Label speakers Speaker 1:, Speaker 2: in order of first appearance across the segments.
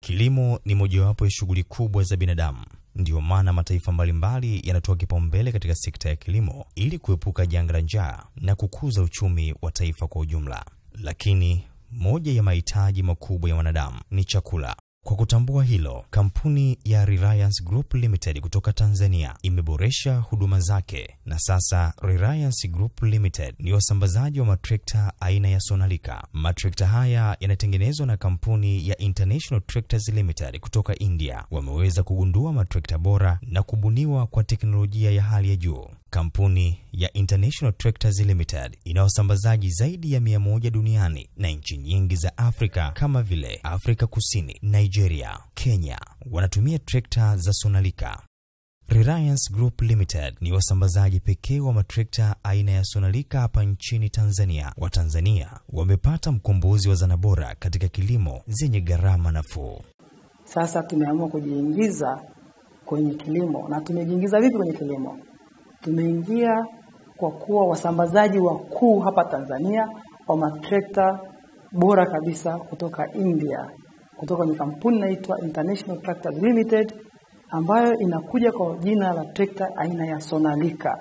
Speaker 1: Kilimo ni mojawapo ya shughuli kubwa za binadamu. Ndiyo maana mataifa mbalimbali yanatoa kipaumbele katika sekta ya kilimo ili kuepuka janga la njaa na kukuza uchumi wa taifa kwa ujumla. Lakini moja ya mahitaji makubwa ya wanadamu ni chakula. Kwa kutambua hilo, kampuni ya Reliance Group Limited kutoka Tanzania imeboresha huduma zake na sasa Reliance Group Limited ni wasambazaji wa matrekta aina ya Sonalika. Matrekta haya yanatengenezwa na kampuni ya International Tractors Limited kutoka India. Wameweza kugundua matrekta bora na kubuniwa kwa teknolojia ya hali ya juu. Kampuni ya International Tractors Limited ina wasambazaji zaidi ya mia moja duniani na nchi nyingi za Afrika kama vile Afrika Kusini, Nigeria, Kenya wanatumia trekta za Sonalika. Reliance Group Limited ni wasambazaji pekee wa matrekta aina ya Sonalika hapa nchini Tanzania. Watanzania wamepata mkombozi wa zana bora katika kilimo zenye gharama nafuu.
Speaker 2: Sasa tumeamua kujiingiza kwenye kilimo. Na tumejiingiza vipi kwenye kilimo? Tumeingia kwa kuwa wasambazaji wakuu hapa Tanzania wa matrekta bora kabisa kutoka India, kutoka kwenye kampuni inaitwa International Tractors Limited ambayo inakuja kwa jina la trekta aina ya Sonalika.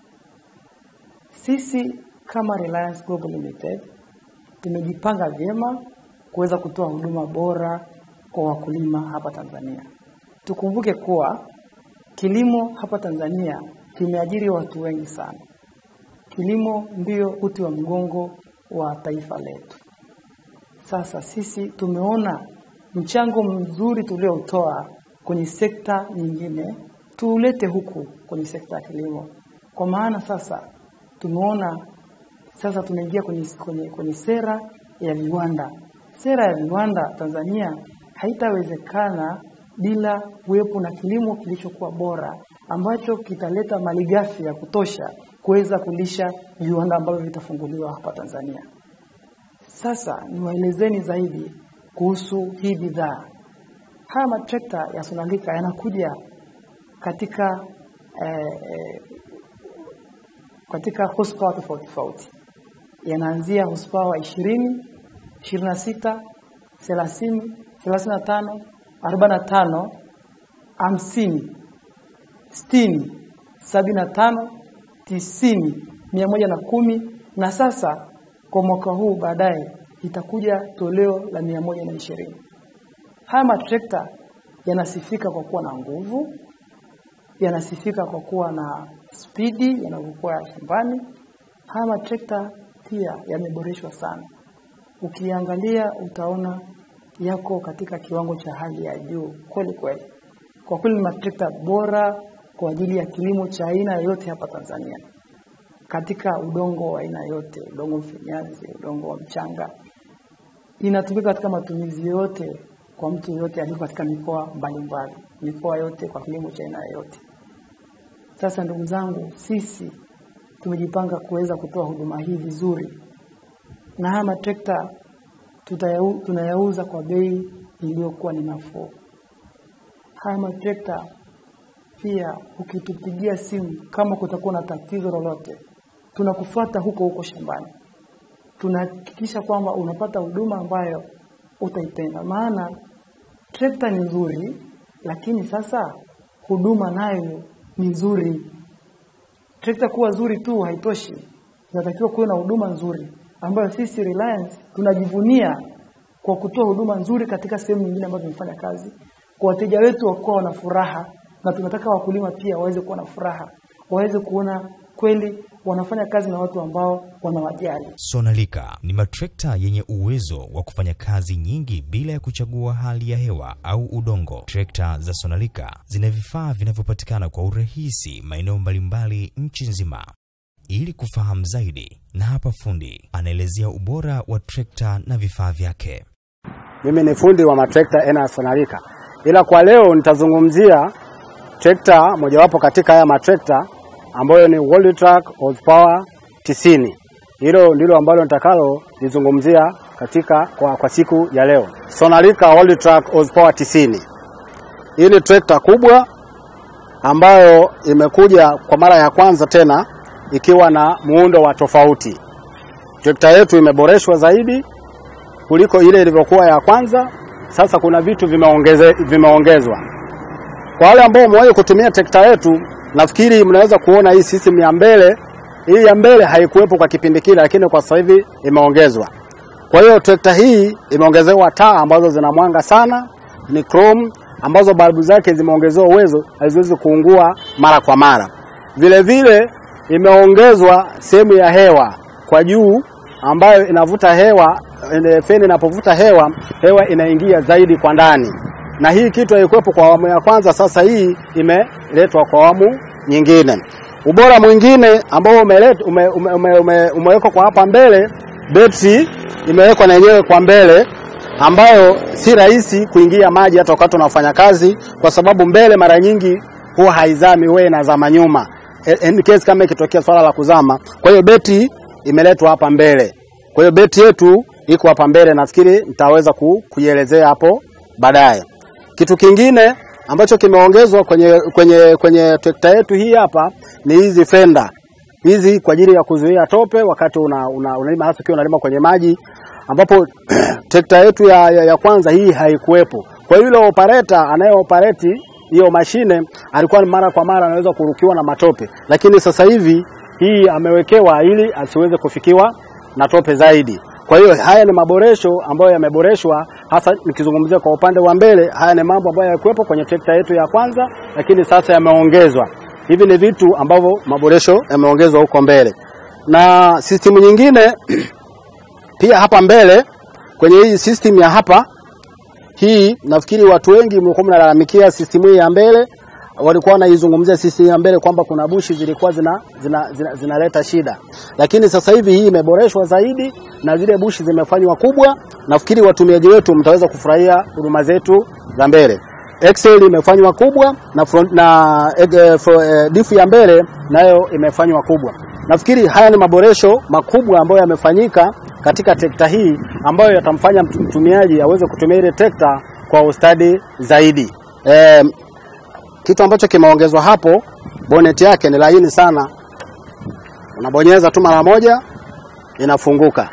Speaker 2: Sisi kama Reliance Global Limited tumejipanga vyema kuweza kutoa huduma bora kwa wakulima hapa Tanzania. Tukumbuke kuwa kilimo hapa Tanzania kimeajiri watu wengi sana. Kilimo ndio uti wa mgongo wa taifa letu. Sasa sisi tumeona mchango mzuri tulioutoa kwenye sekta nyingine tuulete huku kwenye sekta ya kilimo, kwa maana sasa tumeona sasa tumeingia kwenye, kwenye, kwenye sera ya viwanda. Sera ya viwanda Tanzania haitawezekana bila kuwepo na kilimo kilichokuwa bora ambacho kitaleta malighafi ya kutosha kuweza kulisha viwanda ambavyo vitafunguliwa hapa Tanzania. Sasa niwaelezeni zaidi kuhusu hii bidhaa. Haya matrekta ya Sonalika yanakuja katika eh, eh, katika horsepower tofauti tofauti, yanaanzia horsepower ishirini, ishirini na sita, thelathini, thelathini na tano, arobaini na tano, hamsini, sitini, sabini na tano, tisini, mia moja na kumi na sasa kwa mwaka huu baadaye itakuja toleo la mia moja na ishirini. Haya matrekta yanasifika kwa kuwa na nguvu, yanasifika kwa kuwa na spidi yanavyokuwa shambani. Haya matrekta pia yameboreshwa sana, ukiangalia utaona yako katika kiwango cha hali ya juu kweli kweli. Kwa kweli ni matrekta bora kwa ajili ya kilimo cha aina yoyote hapa Tanzania, katika udongo wa aina yote, udongo mfinyazi, udongo wa mchanga, inatumika katika matumizi yote kwa mtu yoyote aliko katika mikoa mbalimbali, mikoa yote kwa kilimo cha aina yoyote. Sasa ndugu zangu, sisi tumejipanga kuweza kutoa huduma hii vizuri, na haya matrekta tutayau- tunayauza kwa bei iliyokuwa ni nafuu. Haya matrekta pia, ukitupigia simu kama kutakuwa na tatizo lolote, tunakufuata huko huko shambani, tunahakikisha kwamba unapata huduma ambayo utaipenda. Maana trekta ni nzuri, lakini sasa huduma nayo ni nzuri. Trekta kuwa zuri tu haitoshi, inatakiwa kuwe na huduma nzuri ambayo sisi Reliance tunajivunia kwa kutoa huduma nzuri katika sehemu nyingine ambazo tumefanya kazi, kwa wateja wetu wakuwa wana furaha, na tunataka wakulima pia waweze kuwa na furaha, waweze kuona kweli wanafanya kazi na watu ambao wanawajali.
Speaker 1: Sonalika ni matrekta yenye uwezo wa kufanya kazi nyingi bila ya kuchagua hali ya hewa au udongo. Trekta za Sonalika zina vifaa vinavyopatikana kwa urahisi maeneo mbalimbali nchi nzima. Ili kufahamu zaidi, na hapa fundi anaelezea ubora wa trekta na vifaa vyake.
Speaker 3: Mimi ni fundi wa matrekta aina ya Sonalika, ila kwa leo nitazungumzia trekta mojawapo katika haya matrekta ambayo ni World Track horsepower 90. Hilo ndilo ambalo nitakalo lizungumzia katika kwa, kwa siku ya leo. Sonalika World Track horsepower 90. Hii ni trekta kubwa ambayo imekuja kwa mara ya kwanza tena ikiwa na muundo wa tofauti. Trekta yetu imeboreshwa zaidi kuliko ile ilivyokuwa ya kwanza sasa kuna vitu vimeongeze, vimeongezwa. Kwa wale ambao wamewahi kutumia trekta yetu, nafikiri mnaweza kuona hii system ya mbele, hii ya mbele haikuwepo kwa kipindi kile, lakini kwa sasa hivi imeongezwa. Kwa hiyo trekta hii imeongezewa taa ambazo zina mwanga sana, ni chrome ambazo balbu zake zimeongezewa uwezo, haziwezi kuungua mara kwa mara. Vile vile imeongezwa sehemu ya hewa kwa juu ambayo inavuta hewa, ene- feni inapovuta hewa, hewa inaingia zaidi kwa ndani, na hii kitu haikuwepo kwa awamu ya kwanza. Sasa hii imeletwa kwa awamu nyingine. Ubora mwingine ambao umelet- ume, ume, ume, ume, umewekwa kwa hapa mbele, betri imewekwa na yenyewe kwa mbele ambayo si rahisi kuingia maji hata wakati unafanya kazi, kwa sababu mbele mara nyingi huwa haizami, huwa inazama nyuma E- in case kama ikitokea swala la kuzama. Kwa hiyo beti imeletwa hapa mbele. Kwa hiyo beti yetu iko hapa mbele, nafikiri nitaweza ku, kuielezea hapo baadaye. Kitu kingine ambacho kimeongezwa kwenye, kwenye, kwenye trekta yetu hii hapa ni hizi fenda hizi kwa ajili ya kuzuia tope wakati una, una, unalima hasa ukiwa unalima kwenye maji ambapo trekta yetu ya, ya, ya kwanza hii haikuwepo. Kwa hiyo yule operator anayeoperate hiyo mashine alikuwa mara kwa mara anaweza kurukiwa na matope, lakini sasa hivi hii amewekewa ili asiweze kufikiwa na tope zaidi. Kwa hiyo haya ni maboresho ambayo yameboreshwa, hasa nikizungumzia kwa upande wa mbele. Haya ni mambo ambayo yakuwepo kwenye trekta yetu ya kwanza, lakini sasa yameongezwa. Hivi ni vitu ambavyo maboresho yameongezwa huko mbele, na system nyingine pia hapa mbele kwenye hii system ya hapa hii, nafikiri watu wengi mlikuwa mnalalamikia system hii ya mbele, walikuwa wanaizungumzia system ya mbele kwamba kuna bushi zilikuwa zina zinaleta zina, zinaleta shida, lakini sasa hivi hii imeboreshwa zaidi na zile bushi zimefanywa kubwa. Nafikiri watumiaji wetu mtaweza kufurahia huduma zetu za mbele. Excel imefanywa kubwa na, front, na eh, eh, fro- eh, difu ya mbele nayo imefanywa kubwa. Nafikiri haya ni maboresho makubwa ambayo yamefanyika katika trekta hii ambayo yatamfanya mtu- mtumiaji aweze kutumia ile trekta kwa ustadi zaidi. Eh, kitu ambacho kimeongezwa hapo, bonnet yake ni laini sana, unabonyeza tu mara moja inafunguka.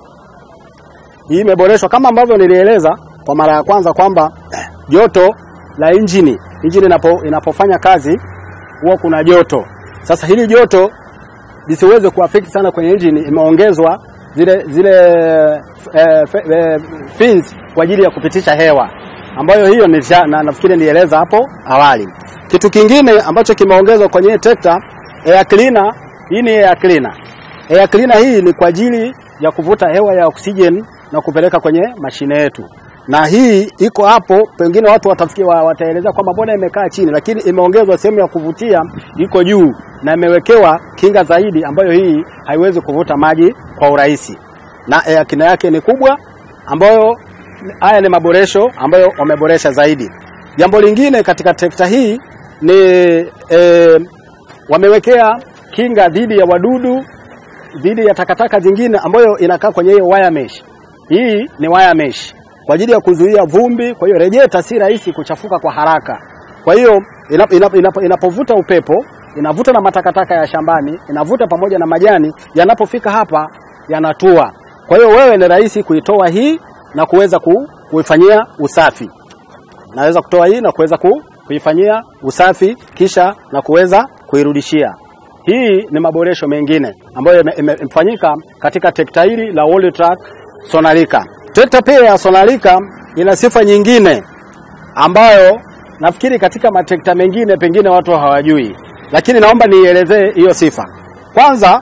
Speaker 3: Hii imeboreshwa kama ambavyo nilieleza kwa mara ya kwanza kwamba eh, joto la injini injini inapo, inapofanya kazi huwa kuna joto. Sasa hili joto lisiweze kuaffect sana kwenye injini, imeongezwa zile zile eh, fe- eh, fins kwa ajili ya kupitisha hewa ambayo hiyo nilisha- na, nafikiri nieleza hapo awali. Kitu kingine ambacho kimeongezwa kwenye hii trekta air cleaner, hii ni air cleaner. Air cleaner hii ni kwa ajili ya kuvuta hewa ya oxygen na kupeleka kwenye mashine yetu, na hii iko hapo. Pengine watu watafikia wa- wataelezea kwamba mbona imekaa chini, lakini imeongezwa sehemu ya kuvutia iko juu na imewekewa kinga zaidi, ambayo hii haiwezi kuvuta maji kwa urahisi, na air cleaner yake ni kubwa, ambayo haya ni maboresho ambayo wameboresha zaidi. Jambo lingine katika trekta hii ni eh, wamewekea kinga dhidi ya wadudu dhidi ya takataka zingine ambayo inakaa kwenye hiyo wire mesh. Hii ni wire mesh kwa ajili ya kuzuia vumbi. Kwa hiyo rejeta si rahisi kuchafuka kwa haraka. Kwa hiyo inapo, inapo, inapo, inapovuta upepo inavuta na matakataka ya shambani, inavuta pamoja na majani, yanapofika hapa yanatua. Kwa hiyo wewe ni rahisi kuitoa hii na kuweza ku, kuifanyia usafi naweza kutoa hii na kuweza ku, kuifanyia usafi kisha na kuweza kuirudishia. Hii ni maboresho mengine ambayo yame- yame- yamefanyika katika trekta hili la Worldtrack Sonalika. Trekta pia ya Sonalika ina sifa nyingine ambayo nafikiri katika matrekta mengine pengine watu hawajui, lakini naomba nielezee hiyo sifa. Kwanza,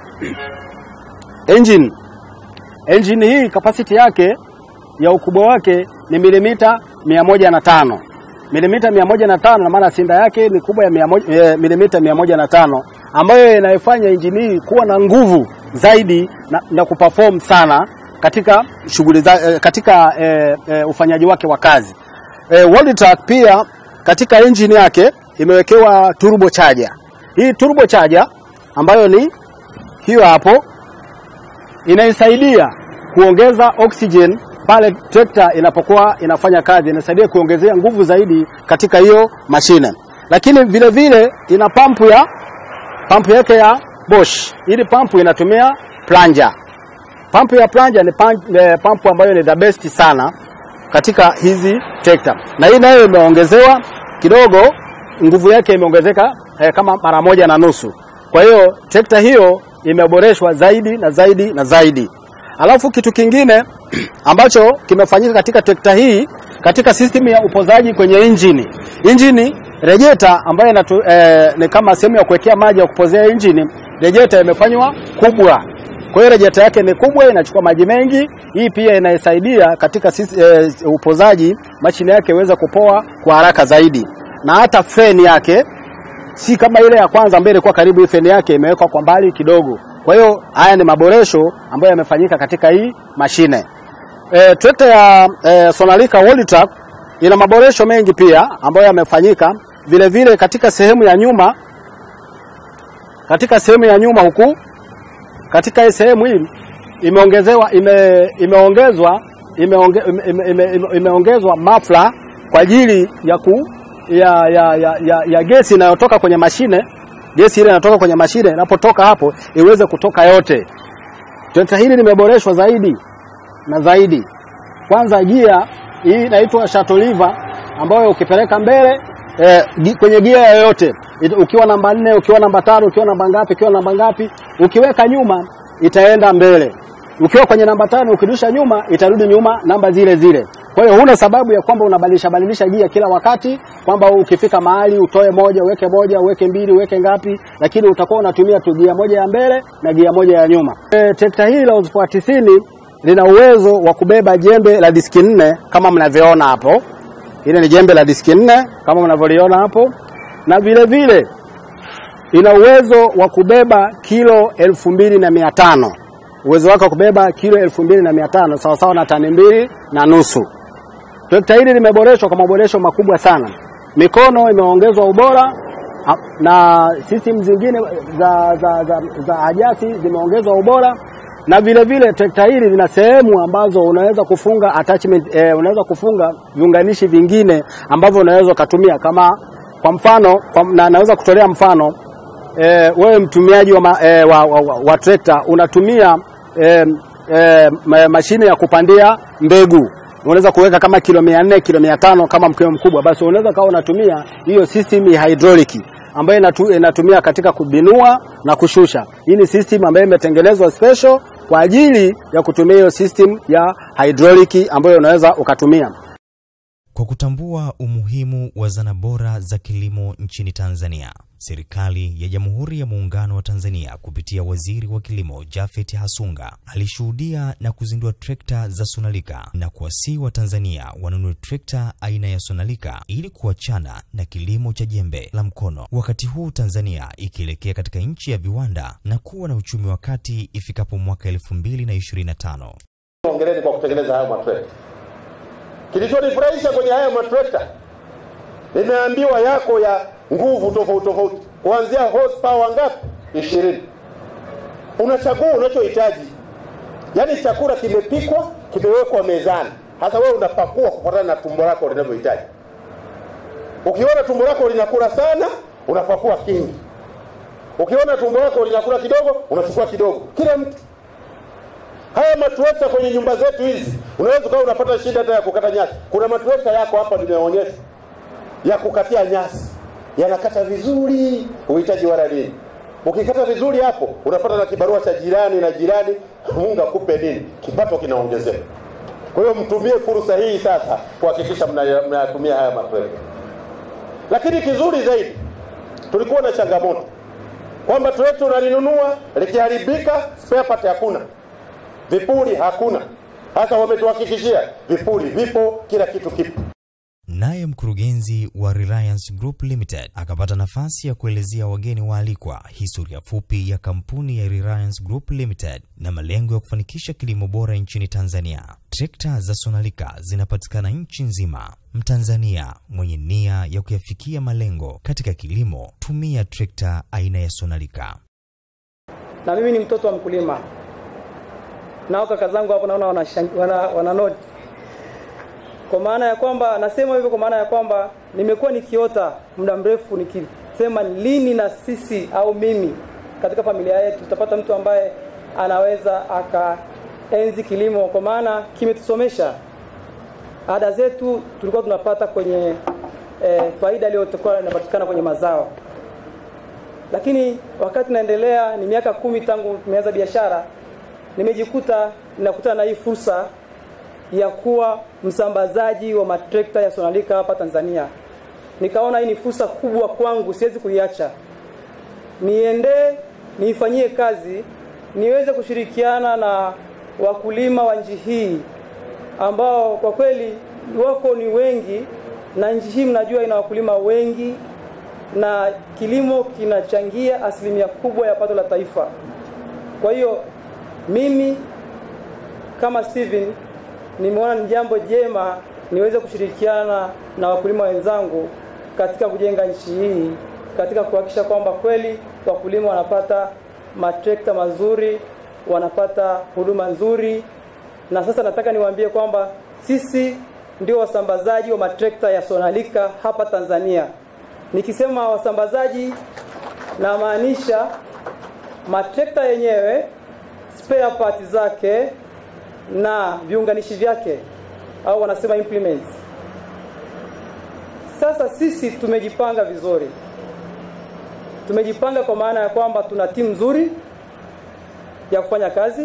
Speaker 3: engine engine hii capacity yake ya ukubwa wake ni milimita mia moja na tano milimita mia moja na tano na maana sinda yake ni kubwa ya mia moja- eh, milimita mia moja na tano ambayo inaifanya injini hii kuwa na nguvu zaidi na, na kuperform sana katika shughuli za eh, katika eh, eh, ufanyaji wake wa kazi. Eh, Worldtrack pia katika engine yake imewekewa turbo charger. Hii turbo charger ambayo ni hiyo hapo inaisaidia kuongeza oxygen pale trekta inapokuwa inafanya kazi, inasaidia kuongezea nguvu zaidi katika hiyo mashine. Lakini vile vile ina pampu ya pampu yake ya Bosch. Ili pampu inatumia plunger. Pampu ya plunger ni pan- eh, pampu ambayo ni the best sana katika hizi trekta, na hii nayo imeongezewa kidogo, nguvu yake imeongezeka eh, kama mara moja na nusu. Kwa hiyo trekta hiyo imeboreshwa zaidi na zaidi na zaidi. Alafu kitu kingine ambacho kimefanyika katika trekta hii katika system ya upozaji kwenye injini, injini rejeta ambayo inatu, eh, ni kama sehemu ya kuwekea maji ya kupozea injini, rejeta imefanywa kubwa. Kwa hiyo rejeta yake ni kubwa, inachukua maji mengi. Hii pia inaisaidia katika sisi, eh, upozaji, mashine yake iweze kupoa kwa haraka zaidi, na hata feni yake si kama ile ya kwanza ambayo ilikuwa karibu. Hii feni yake imewekwa kwa mbali kidogo. Kwa hiyo haya ni maboresho ambayo yamefanyika katika hii mashine. E, trekta ya e, Sonalika World ina maboresho mengi pia ambayo yamefanyika vile vile katika sehemu ya nyuma, katika sehemu ya nyuma huku, katika hii sehemu hii imeongezewa ime, imeongezwa imeonge, ime, ime, ime, imeongezwa mafla kwa ajili ya, ku, ya, ya, ya, ya, ya gesi inayotoka kwenye mashine. Gesi ile inatoka kwenye mashine, inapotoka hapo iweze kutoka yote. Trekta hili limeboreshwa zaidi na zaidi. Kwanza gia hii inaitwa shuttle lever ambayo ukipeleka mbele eh, gi- kwenye gia yoyote it- ukiwa namba nne, ukiwa namba tano, ukiwa namba ngapi, ukiwa namba ngapi, ukiweka nyuma itaenda mbele. Ukiwa kwenye namba tano, ukirudisha nyuma itarudi nyuma namba zile zile. Kwa hiyo huna sababu ya kwamba unabadilisha badilisha gia kila wakati, kwamba ukifika mahali utoe moja uweke moja uweke mbili uweke ngapi, lakini utakuwa unatumia tu gia moja ya mbele na gia moja ya nyuma. E, trekta hili la Uzfa 90 lina uwezo wa kubeba jembe la diski nne kama mnavyoona hapo. Ile ni jembe la diski nne kama mnavyoliona hapo, na vile vile ina uwezo wa kubeba kilo elfu mbili na mia tano uwezo wake wa kubeba kilo elfu mbili na mia tano sawasawa na tani mbili na nusu. Trekta hili limeboreshwa kwa maboresho makubwa sana. Mikono imeongezwa ubora a- na system zingine za, za, za, za ajasi zimeongezwa ubora na vile vile trekta hili lina sehemu ambazo unaweza kufunga attachment, eh, unaweza kufunga viunganishi vingine ambavyo unaweza ukatumia kama kwa mfano kwa, na naweza kutolea mfano eh, wewe mtumiaji wa, ma, eh, wa, wa, wa, wa trekta unatumia eh, eh, ma- mashine ya kupandia mbegu unaweza kuweka kama kilo mia nne kilo mia tano kama mkeo mkubwa, basi unaweza kawa unatumia hiyo system ya hydraulic ambayo inatu, inatumia katika kubinua na kushusha. Hii ni system ambayo imetengenezwa special kwa ajili ya kutumia hiyo system ya hydraulic ambayo unaweza ukatumia.
Speaker 1: Kwa kutambua umuhimu wa zana bora za kilimo nchini Tanzania, serikali ya Jamhuri ya Muungano wa Tanzania kupitia Waziri wa Kilimo Japhet Hasunga alishuhudia na kuzindua trekta za Sonalika na kuwasihi Watanzania wanunue trekta aina ya Sonalika ili kuachana na kilimo cha jembe la mkono, wakati huu Tanzania ikielekea katika nchi ya viwanda na kuwa na uchumi wa kati ifikapo mwaka 2025.
Speaker 4: Hongereni kwa kutengeneza hayo matrekta. Kilichonifurahisha kwenye haya matrekta, nimeambiwa yako ya nguvu tofauti tofauti, kuanzia horsepower ngapi? ishirini. Unachagua unachohitaji, yaani chakula kimepikwa, kimewekwa mezani, hasa wewe unapakua kufuatana na tumbo lako linavyohitaji. Ukiona tumbo lako linakula sana, unapakua kingi. Ukiona tumbo lako linakula kidogo, unachukua kidogo. Kila mtu haya matrekta kwenye nyumba zetu hizi, unaweza ukawa unapata shida hata ya kukata nyasi. Kuna matrekta yako hapa nimeonyesha ya kukatia nyasi, yanakata vizuri, uhitaji wala nini. Ukikata vizuri hapo, unapata na kibarua cha jirani na jirani, Mungu akupe nini, kipato kinaongezeka. Kwa hiyo mtumie fursa hii sasa kuhakikisha mna- mnayatumia haya matrekta. Lakini kizuri zaidi, tulikuwa na changamoto kwamba trekta unalinunua likiharibika, spare part hakuna vipuri hakuna. Sasa wametuhakikishia vipuri vipo, kila kitu kipo.
Speaker 1: Naye mkurugenzi wa Reliance Group Limited akapata nafasi ya kuelezea wageni waalikwa historia fupi ya kampuni ya Reliance Group Limited na malengo ya kufanikisha kilimo bora nchini Tanzania. Trekta za Sonalika zinapatikana nchi nzima. Mtanzania mwenye nia ya kuyafikia malengo katika kilimo, tumia trekta aina ya Sonalika.
Speaker 5: na mimi ni mtoto wa mkulima nao kaka zangu hapo naona wana, wana, wana noti kwa maana ya kwamba nasema hivyo kwa maana ya kwamba nimekuwa nikiota muda mrefu nikisema lini na sisi au mimi katika familia yetu tutapata mtu ambaye anaweza akaenzi kilimo kwa maana kimetusomesha ada zetu tulikuwa tunapata kwenye eh, faida iliyotokuwa inapatikana kwenye mazao lakini wakati naendelea ni miaka kumi tangu tumeanza biashara nimejikuta ninakutana na hii fursa ya kuwa msambazaji wa matrekta ya Sonalika hapa Tanzania. Nikaona hii ni fursa kubwa kwangu, siwezi kuiacha. Niende niifanyie kazi, niweze kushirikiana na wakulima wa nchi hii ambao kwa kweli wako ni wengi, na nchi hii mnajua ina wakulima wengi, na kilimo kinachangia asilimia kubwa ya pato la taifa. Kwa hiyo mimi kama Steven nimeona ni jambo jema niweze kushirikiana na wakulima wenzangu katika kujenga nchi hii, katika kuhakikisha kwamba kweli wakulima wanapata matrekta mazuri, wanapata huduma nzuri. Na sasa nataka niwaambie kwamba sisi ndio wasambazaji wa matrekta ya Sonalika hapa Tanzania. Nikisema wasambazaji, namaanisha matrekta yenyewe, spare part zake na viunganishi vyake au wanasema implements. Sasa sisi tumejipanga vizuri, tumejipanga kwa maana ya kwamba tuna timu nzuri ya kufanya kazi.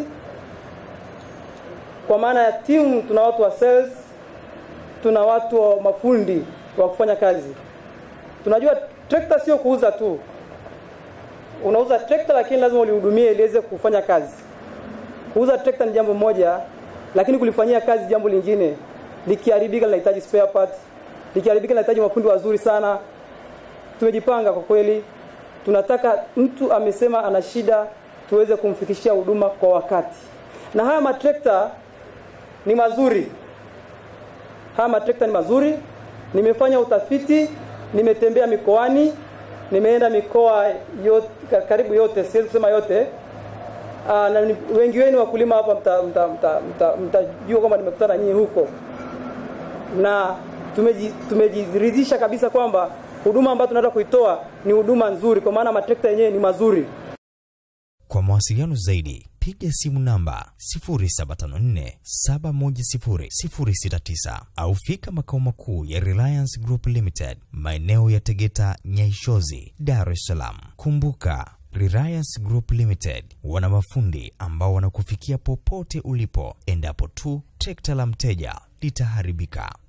Speaker 5: Kwa maana ya timu, tuna watu wa sales, tuna watu wa mafundi wa kufanya kazi. Tunajua trekta sio kuuza tu, unauza trekta lakini lazima ulihudumie iliweze kufanya kazi. Kuuza trekta ni jambo moja, lakini kulifanyia kazi jambo lingine. Likiharibika linahitaji spare part, likiharibika linahitaji mafundi wazuri sana. Tumejipanga kwa kweli, tunataka mtu amesema ana shida, tuweze kumfikishia huduma kwa wakati. Na haya matrekta ni mazuri, haya matrekta ni mazuri. Nimefanya utafiti, nimetembea mikoani, nimeenda mikoa yote, karibu yote, siwezi kusema yote Aa, na ni- wengi wenu wakulima hapa mtajua mta, mta, mta, mtajua kwamba nimekutana nyinyi huko na tumeji- tumejiridhisha kabisa kwamba huduma ambayo tunataka kuitoa ni huduma nzuri, kwa maana matrekta yenyewe ni mazuri.
Speaker 1: Kwa mawasiliano zaidi piga simu namba 0754710069 au fika makao makuu ya Reliance Group Limited maeneo ya Tegeta Nyaishozi, Dar es Salaam. Kumbuka, Reliance Group Limited wana mafundi ambao wanakufikia popote ulipo endapo tu trekta la mteja litaharibika.